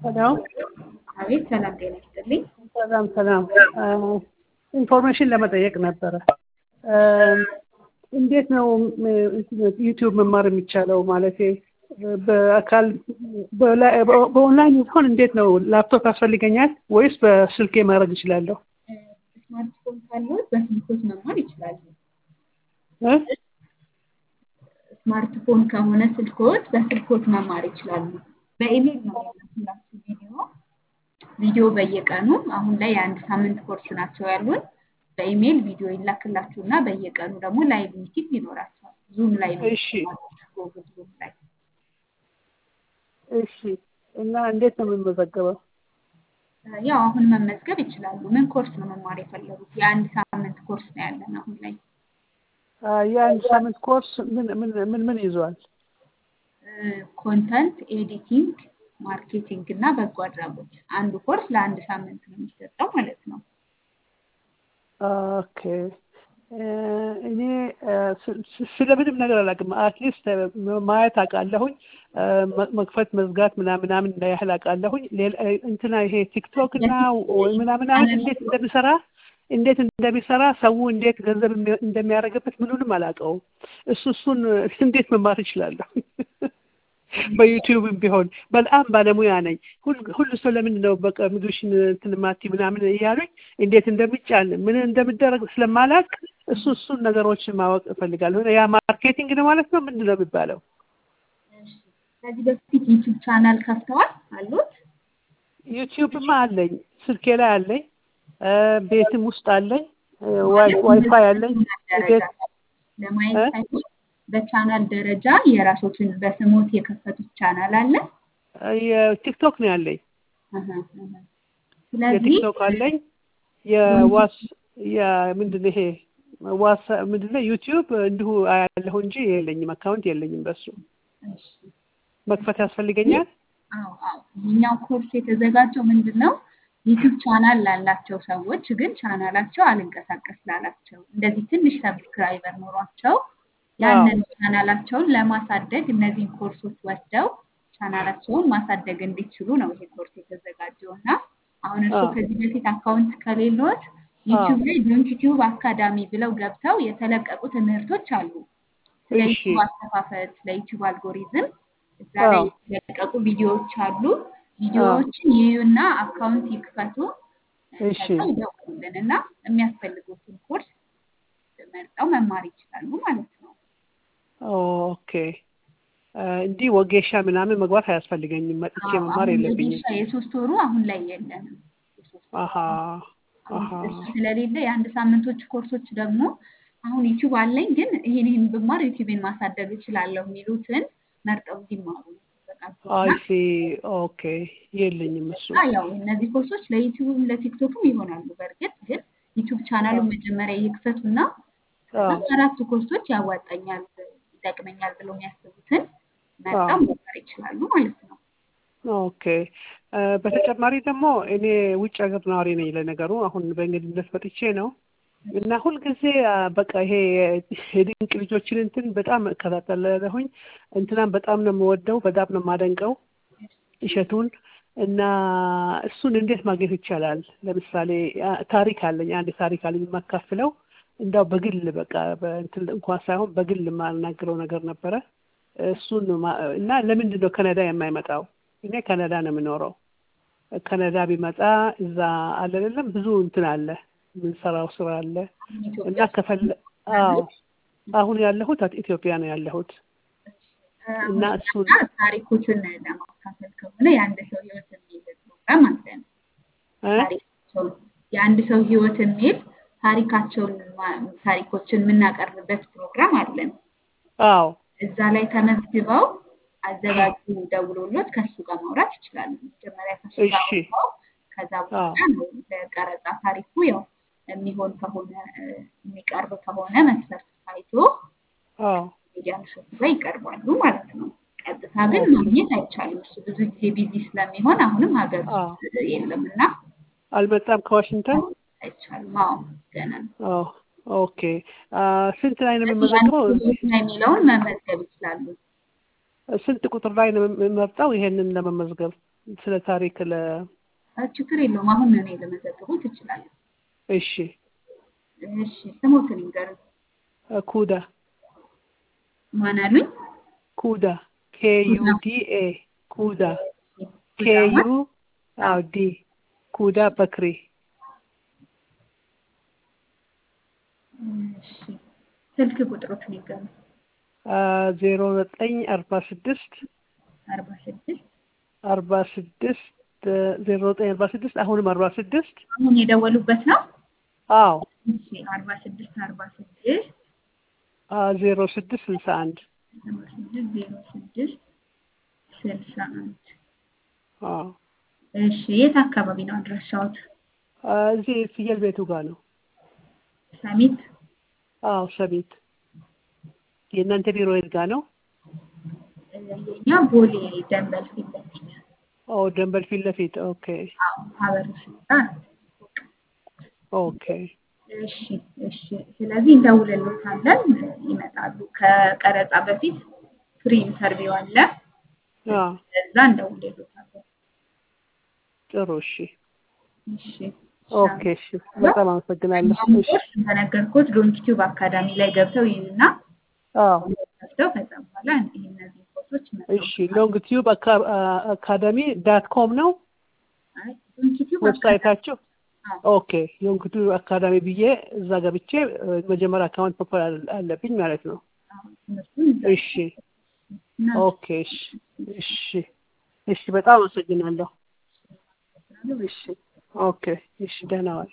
ሄሎ አቤት ሰላም ጤና ይስጥልኝ። ሰላም ሰላም። ኢንፎርሜሽን ለመጠየቅ ነበረ። እንዴት ነው ዩቲዩብ መማር የሚቻለው? ማለቴ በአካል በኦንላይን ሲሆን እንዴት ነው? ላፕቶፕ ያስፈልገኛል ወይስ በስልኬ ማድረግ እችላለሁ? ስማርትፎን ካለዎት በስልኮት መማር ይችላሉ። እ? ስማርትፎን ከሆነ ስልኮት በስልኮት መማር ይችላሉ። በኢሜል ነው የሚላክላችሁ ቪዲዮ ቪዲዮ በየቀኑ አሁን ላይ የአንድ ሳምንት ኮርስ ናቸው ያሉን። በኢሜል ቪዲዮ ይላክላችሁና በየቀኑ ደግሞ ላይቭ ሚቲንግ ይኖራቸዋል። ዙም ላይ ነው እሺ ጉግል ዙም ላይ እሺ። እና እንዴት ነው የምመዘገበው? ያው አሁን መመዝገብ ይችላሉ። ምን ኮርስ ነው መማር የፈለጉት? የአንድ ሳምንት ኮርስ ነው ያለን አሁን ላይ። አ፣ የአንድ ሳምንት ኮርስ ምን ምን ምን ምን ይዟል? ኮንተንት ኤዲቲንግ፣ ማርኬቲንግ እና በጎ አድራጎት አንዱ ኮርስ ለአንድ ሳምንት ነው የሚሰጠው ማለት ነው። ኦኬ እኔ ስለምንም ነገር አላውቅም። አትሊስት ማየት አውቃለሁኝ፣ መክፈት መዝጋት ምናምን ምናምን ያህል አውቃለሁኝ። ሌላ እንትና ይሄ ቲክቶክ እና ወይ ምናምን አሁን እንዴት እንደሚሰራ እንዴት እንደሚሰራ ሰው እንዴት ገንዘብ እንደሚያደርግበት ምኑንም አላውቀውም። እሱ እሱን እንዴት መማር እችላለሁ? በዩቲዩብም ቢሆን በጣም ባለሙያ ነኝ። ሁሉ ሰው ለምንድን ነው በቃ ምግብሽን እንትን ማቲ ምናምን እያሉኝ እንዴት እንደሚጫን ምን እንደሚደረግ ስለማላውቅ እሱ እሱን ነገሮችን ማወቅ እፈልጋለሁ። ያ ማርኬቲንግ ነው ማለት ነው። ምንድን ነው የሚባለው? ከዚህ በፊት ዩቲዩብ ቻናል ከፍተዋል አሉት? ዩቲዩብማ አለኝ፣ ስልኬ ላይ አለኝ፣ ቤትም ውስጥ አለኝ፣ ዋይፋይ አለኝ። ቤት ለማየት ሳይሆን በቻናል ደረጃ የራሶትን በስሞት የከፈቱት ቻናል አለ። የቲክቶክ ነው ያለኝ። ስለዚህ የቲክቶክ አለኝ። የዋስ የምንድን ይሄ ዋስ ምንድን ነው ዩቲዩብ እንዲሁ ያለሁ እንጂ የለኝም፣ አካውንት የለኝም። በሱ መክፈት ያስፈልገኛል። አዎ አዎ። ይህኛው ኮርስ የተዘጋጀው ምንድን ነው ዩቲዩብ ቻናል ላላቸው ሰዎች ግን ቻናላቸው አልንቀሳቀስ ላላቸው እንደዚህ ትንሽ ሰብስክራይበር ኖሯቸው ያንን ቻናላቸውን ለማሳደግ እነዚህን ኮርሶች ወስደው ቻናላቸውን ማሳደግ እንዲችሉ ነው ይሄ ኮርስ የተዘጋጀው እና አሁን እርሱ ከዚህ በፊት አካውንት ከሌሎት ዩቲዩብ ላይ ዶንት ዩቲዩብ አካዳሚ ብለው ገብተው የተለቀቁ ትምህርቶች አሉ። ስለ ዩቲዩብ አከፋፈት፣ ስለ ዩቲዩብ አልጎሪዝም እዛ ላይ የተለቀቁ ቪዲዮዎች አሉ። ቪዲዮዎችን ይዩና አካውንት ይክፈቱ፣ ከዛ ይደውሉልን እና የሚያስፈልጉትን ኮርስ መርጠው መማር ይችላሉ ማለት ነው። ኦኬ እንዲህ ወጌሻ ምናምን መግባት አያስፈልገኝም። መጥቼ መማር የለብኝም። ወጌሻ የሶስት ወሩ አሁን ላይ የለንም። አሀ አሀ እሱ ስለሌለ የአንድ ሳምንቶች ኮርሶች ደግሞ አሁን ዩቲዩብ አለኝ ግን ይሄን ይሄን ብማር ዩቲዩብን ማሳደግ እችላለሁ የሚሉትን መርጠው እንዲማሩ አይሲ ኦኬ የለኝም እሱ ያው እነዚህ ኮርሶች ለዩቲዩብም ለቲክቶክም ይሆናሉ። በእርግጥ ግን ዩቲዩብ ቻናሉን መጀመሪያ ይክፈቱና አራቱ ኮርሶች ያዋጣኛል፣ ይጠቅመኛል ብለው የሚያስቡትን መርጠው መማር ይችላሉ ማለት ነው። ኦኬ በተጨማሪ ደግሞ እኔ ውጭ ሀገር ነዋሪ ነኝ። ለነገሩ አሁን በእንግድነት መጥቼ ነው እና ሁልጊዜ በቃ ይሄ የድንቅ ልጆችን እንትን በጣም እከታተላለሁኝ። እንትናም በጣም ነው የምወደው፣ በጣም ነው የማደንቀው እሸቱን እና እሱን እንዴት ማግኘት ይቻላል? ለምሳሌ ታሪክ አለኝ፣ አንድ ታሪክ አለኝ የማካፍለው እንዳው በግል በቃ በእንትን እንኳን ሳይሆን በግል የማናግረው ነገር ነበረ። እሱን እና ለምንድን ነው ካናዳ የማይመጣው? እኔ ካናዳ ነው የምኖረው። ካናዳ ቢመጣ እዛ አለ አይደለም ብዙ እንትን አለ የምንሰራው ስራ አለ እና ከፈለ አዎ አሁን ያለሁት ኢትዮጵያ ነው ያለሁት እና እሱን ታሪኮችን ለማካፈል ከሆነ የአንድ ሰው ህይወት የሚል ፕሮግራም አለን። የአንድ ሰው ህይወት የሚል ታሪካቸውን ታሪኮችን የምናቀርብበት ፕሮግራም አለን። አዎ እዛ ላይ ተመዝግበው አዘጋጁ ደውሎሎት ከሱ ጋር ማውራት ይችላሉ። መጀመሪያ ከሱ ጋር አውርተው ከዛ በኋላ ነው ለቀረጻ ታሪኩ ያው የሚሆን ከሆነ የሚቀርብ ከሆነ መስፈርት ታይቶ ሚዲያ ምሽቱ ላይ ይቀርባሉ ማለት ነው። ቀጥታ ግን ማግኘት አይቻልም። እሱ ብዙ ጊዜ ቢዚ ስለሚሆን አሁንም ሀገር ውስጥ የለም እና አልመጣም ከዋሽንግተን አይቻልም። አዎ ገና ነው። ኦኬ ስንት ላይ ነው የምመዘግበው? የሚለውን መመዝገብ ይችላሉ። ስንት ቁጥር ላይ ነው የምመርጠው ይሄንን ለመመዝገብ? ስለ ታሪክ ለ አ፣ ችግር የለውም። አሁን እኔ ለመዘግቡ ትችላለህ። እሺ እሺ ስሞትን ይንገሩኝ። ኩዳ ማን አሉኝ? ኩዳ ኬዩ ዲ ኤ ኩዳ ኬዩ አዎ ዲ ኩዳ በክሪ እሺ ስልክ ቁጥሮችን ይንገሩኝ። ዜሮ ዘጠኝ አርባ ስድስት አርባ ስድስት አርባ ስድስት ዜሮ ዘጠኝ አርባ ስድስት አሁንም አርባ ስድስት አሁን የደወሉበት ነው። አዎ እሺ አርባ ስድስት አርባ ስድስት ዜሮ ስድስት ስልሳ አንድ አርባ ስድስት ዜሮ ስድስት ስልሳ አንድ አዎ እሺ የት አካባቢ ነው አድራሻዎት? እዚህ ፍየል ቤቱ ጋር ነው። ሰሚት አዎ ሰሚት የእናንተ ቢሮ የት ጋር ነው? የኛ ቦሌ ደንበል ፊት ለፊት ኦ ደንበል ፊት ለፊት ኦኬ አዎ ሀበሩ ስልጣ ኦኬ እሺ እሺ ስለዚህ እንደውልሎታለን ይመጣሉ ከቀረጻ በፊት ፍሪ ኢንተርቪው አለ አዎ እዛ እንደውልሎታለን ጥሩ እሺ እሺ ኦኬ እሺ በጣም አመሰግናለሁ እሺ ኮርስ እንደነገርኩት ዶንኪቲዩብ አካዳሚ ላይ ገብተው ይዩና አዎ ከፍተው ከዛ በኋላ ይህ እነዚህ ኮርሶች እሺ ሎንግ ቲዩብ አካዳሚ ዳት ኮም ነው ዶንኪቲዩብ ዌብሳይታችሁ ኦኬ ሎንግ ቲዩብ አካዳሚ ብዬ እዛ ገብቼ መጀመሪያ አካውንት መክፈል አለብኝ ማለት ነው እሺ ኦኬ እሺ እሺ እሺ በጣም አመሰግናለሁ እሺ ኦኬ እሺ ደህና ዋል